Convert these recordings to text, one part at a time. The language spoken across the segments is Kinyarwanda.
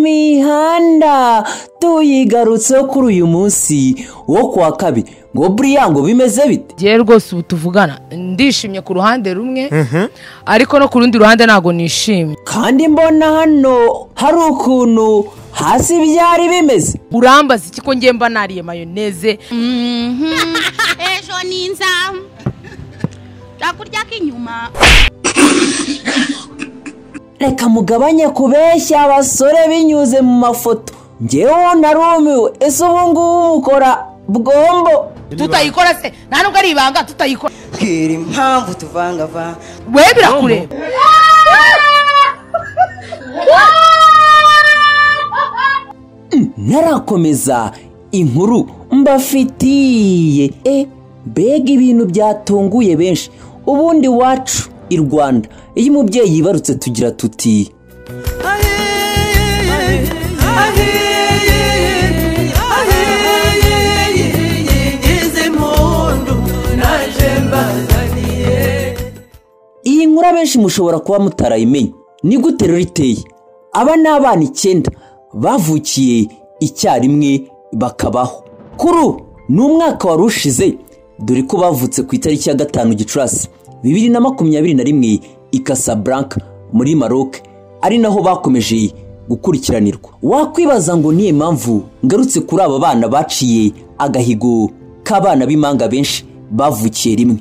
mihanda tuyigarutseho kuri uyu munsi wo ku wa kabiri ngo buriyango bimeze bite ngewe rwose ubu tuvugana ndishimye ku ruhande rumwe ariko no ku rundi ruhande ntabwo nishimye kandi mbona hano hari ukuntu hasi byari bimeze urambaza iki ko ngemba nariye mayoneze ejo ni inzamu ushobora kurya k'inyuma reka mugabanye kubeshya abasore binyuze mu mafoto ngewe narumiwe ese ubu ngubu mukora bwombo tutayikora se nta nubwo ari ibanga tutayikora mbwira impamvu tuvangavanga we birakureba ntarakomeza inkuru mbafitiye e mbega ibintu byatunguye benshi ubundi wacu i rwanda iyo umubyeyi yibarutse tugira tuti iyi nkuru abenshi mushobora kuba mutarayimenye ni gute rero iteye aba ni abana icyenda bavukiye icyarimwe bakabaho kuri ubu ni umwaka wari ushize dore ko bavutse ku itariki ya gatanu gicurasi bibiri na makumyabiri na rimwe i Casablanca muri maroc ari naho bakomeje gukurikiranirwa wakwibaza ngo niyo mpamvu ngarutse kuri aba bana baciye agahigo k'abana b'impanga benshi bavukiye rimwe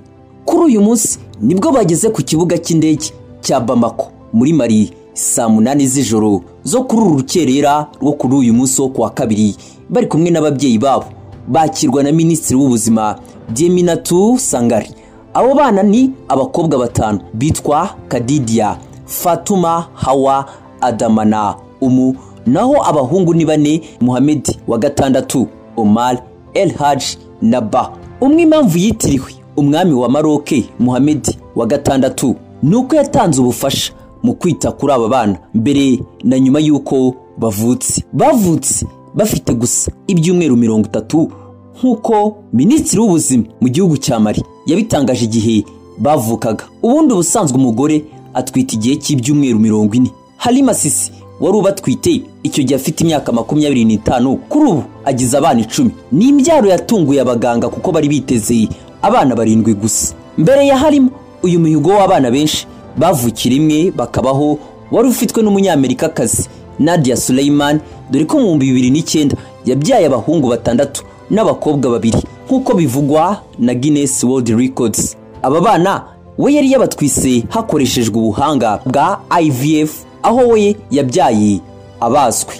kuri uyu munsi nibwo bageze ku kibuga cy'indege cya bamako muri mari saa munani z'ijoro zo kuri uru rukerera rwo kuri uyu munsi wo kuwa kabiri bari kumwe n'ababyeyi babo bakirwa na minisitiri w'ubuzima dieminatu sangari abo bana ni abakobwa batanu bitwa kadidiya fatuma hawa adamana umu naho abahungu ni bane muhamedi wa gatandatu omar el haji na ba umwe impamvu yitiriwe umwami wa maroke muhamedi wa gatandatu ni uko yatanze ubufasha mu kwita kuri aba bana mbere na nyuma y'uko bavutse bavutse bafite gusa ibyumweru mirongo itatu nk'uko minisitiri w'ubuzima mu gihugu cya mari yabitangaje igihe bavukaga ubundi ubusanzwe umugore atwita igihe cy'ibyumweru mirongo ine harimo asisi wari ubatwite icyo gihe afite imyaka makumyabiri n'itanu kuri ubu agize abana icumi ni imbyaro yatunguye abaganga kuko bari biteze abana barindwi gusa mbere ya harimo uyu mihigo w'abana benshi bavukiye rimwe bakabaho wari ufitwe n'umunyamerikakazi nadia Suleiman dore ko mu bihumbi bibiri n'icyenda yabyaye abahungu batandatu n'abakobwa babiri nk'uko bivugwa na Guinness World Records aba bana we yari yabatwise hakoreshejwe ubuhanga bwa IVF aho we yabyaye abazwi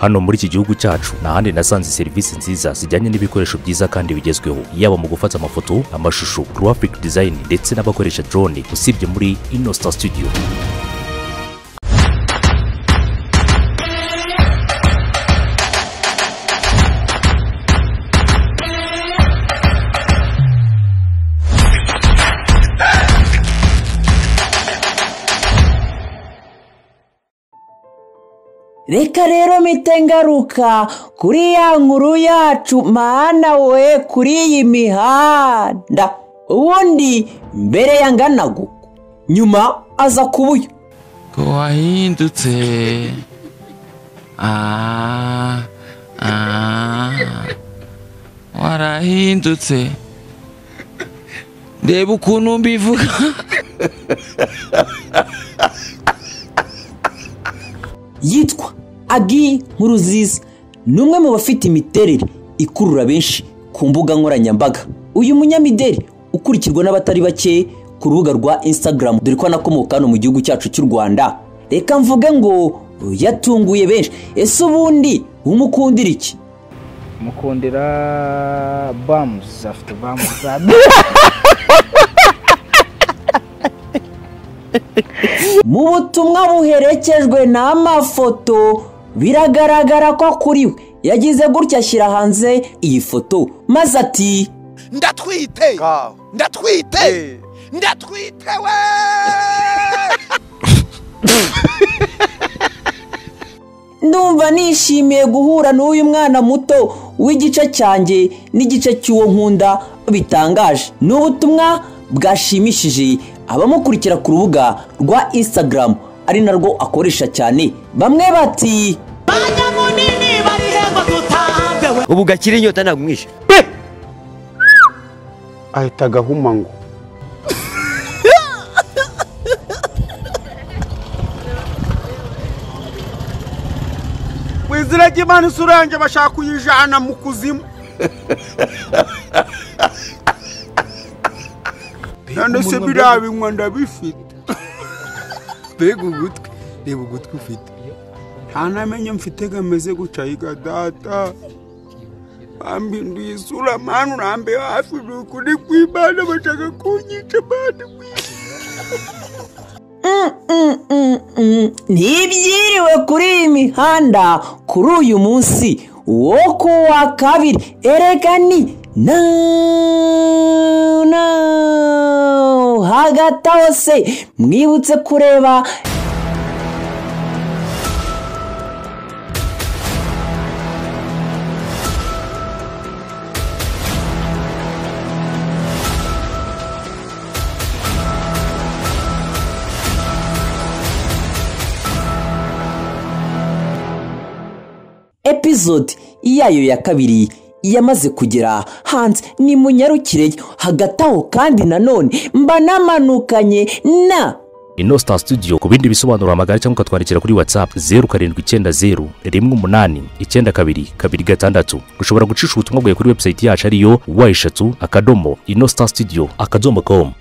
hano muri iki gihugu cyacu nta handi nasanze serivisi nziza zijyanye n'ibikoresho byiza kandi bigezweho yaba mu gufata amafoto amashusho graphic design ndetse n'abakoresha drone usibye muri inosta studio reka rero mite ngaruka kuri ya nkuru yacu mana we kuri iyi mihanda ubundi mbere ya nganagu nyuma aza kubuyo ko wahindutse ah, ah, warahindutse reba ukuntu mbivuga yitwa agi nkuruziza ni umwe mu bafite imiterere ikurura benshi ku mbuga nkoranyambaga uyu munyamideli ukurikirwa n'abatari bake ku rubuga rwa instagram dore ko anakomoka hano mu gihugu cyacu cy'u rwanda reka mvuge ngo yatunguye benshi ese ubundi umukundira iki mukundira bamuzi afite bamuzi za mu butumwa buherekejwe n'amafoto biragaragara ko kuri we yagize gutya ashyira hanze iyi foto maze ati ndatwite ndatwite ndatwite we ndumva nishimiye guhura n'uyu mwana muto w'igice cyanjye n'igice cy'uwo nkunda bitangaje ni ubutumwa bwashimishije abamukurikira ku rubuga rwa instagram ari narwo akoresha cyane bamwe bati ubu gakira inyota ntabwo umwishe ahita agahuma ngo wizira ry'imana isura yanjye bashaka kuyijana mu kuzimu none se biriya binywa ndabifite mbega ugutwi reba ugutwi ufite nta namenye mfite gameze guca yiga data ambinduye isura manu urambe hafi ni ukuri kw'imana bashaka kunyica mani ntibyiriwe kuri iyi mihanda kuri uyu munsi wo ku wa kabiri erega ni na na hagati aho se mwibutse kureba epizode iyayo ya kabiri yamaze kugera hanze nimunyarukire hagati aho kandi nanone mba namanukanye na inosita studio ku bindi bisobanuro hamagara cyangwa ukatwandikira kuri whatsapp zeru karindwi icyenda zeru rimwe umunani icyenda kabiri kabiri gatandatu ushobora gucisha ubutumwa bwawe kuri webusayiti yacu ariyo wa eshatu akadomo inosita studio akadomo com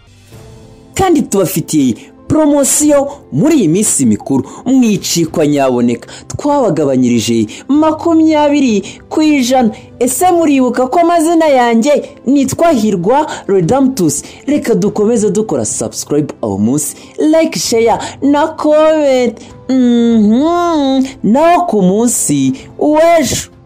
kandi tubafitiye poromosiyo muri iyi minsi mikuru mwicikwa nyaboneka twabagabanyirije makumyabiri ku ijana ese muribuka ko amazina yanjye nitwa hirwa redamutusi reka dukomeze dukora sabusikarayibu uwo munsi like sheya na komenti mhm. naho ku munsi w'ejo